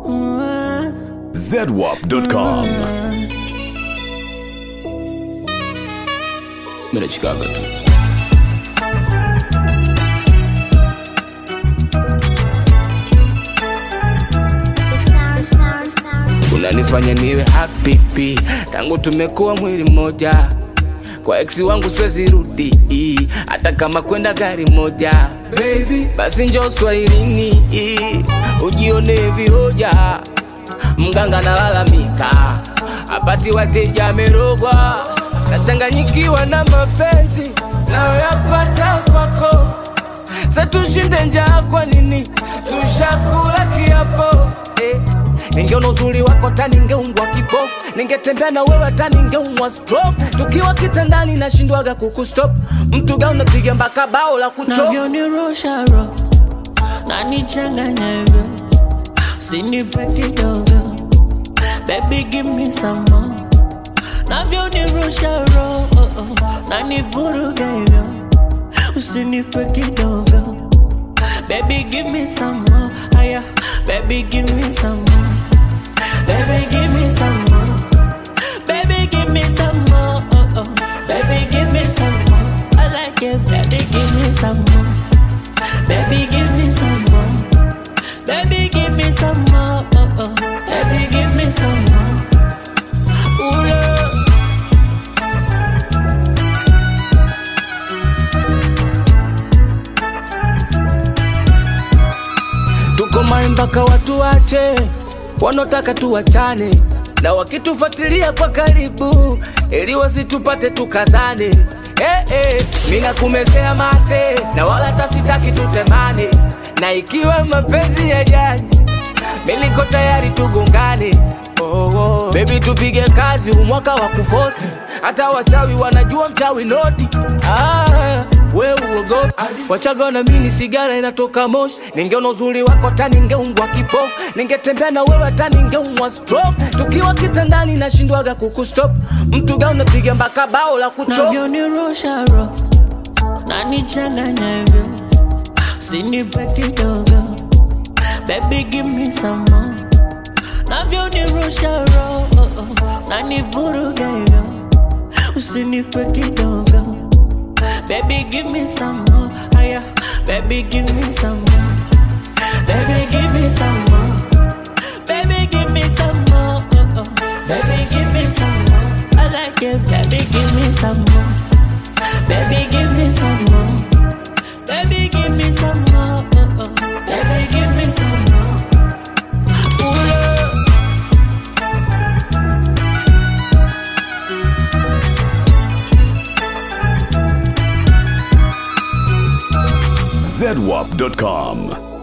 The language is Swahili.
zedwap.com. Mira Chicago tu. Unanifanya niwe happy pi. tangu tumekuwa mwili mmoja kwa eksi wangu siwezi rudi hata kama kwenda gari moja Baby, basi njo swahilini ujione vihoja mganga nalalamika apati wateja amerogwa nachanganyikiwa na mapenzi nayoyapata kwako sa tushinde njaa kwa nini tushakula kiapo eh. ningeona uzuri wako ta ningeungwa kipofu ningetembea na wewe ta ningeumwa stroke tukiwa kitandani nashindwaga kukustop mtu ga unapiga mpaka bao la kuchop navyonirusha roho na nichanganya hivyo usinipe kidogo baby give me some more navyonirusha roho na nivuruga hivyo usinipe kidogo baby give me some more aya baby give me some more baby give me some more baby give me some more oh, oh. baby give me some more I like it baby give me some more baby give me some more baby give me some more oh, oh. baby give me some more Ooh, love. tuko mai mpaka watu wache wanaotaka tuwachane na wakitufuatilia kwa karibu ili wasitupate tukazane eh, eh, mina kumezea mate na wala tasitaki tutemane na ikiwa mapenzi ya jani miliko tayari tugongane oh, oh. bebi tupige kazi umwaka wa kufosi hata wachawi wanajua mchawi noti ah, we uogopi wachaga na mini sigara inatoka moshi ningeona uzuri wako ta ningeungwa kipofu ningetembea na wewe ta ningeumwa stroke tukiwa kitandani nashindwaga kukustop mtu ga unapiga mpaka bao la kuchop navyonirusha roho na nichanganya hivyo usinipe kidogo baby give me some more navyonirusha roho na nivuruga hivyo usinipe kidogo baby give me some more aya baby give me some more baby give me some more baby give me some more oh, oh. baby give me some more I like it baby give me some more baby give me some more baby give me some more oh, oh. baby give me some more Ooh, love. zedwap.com.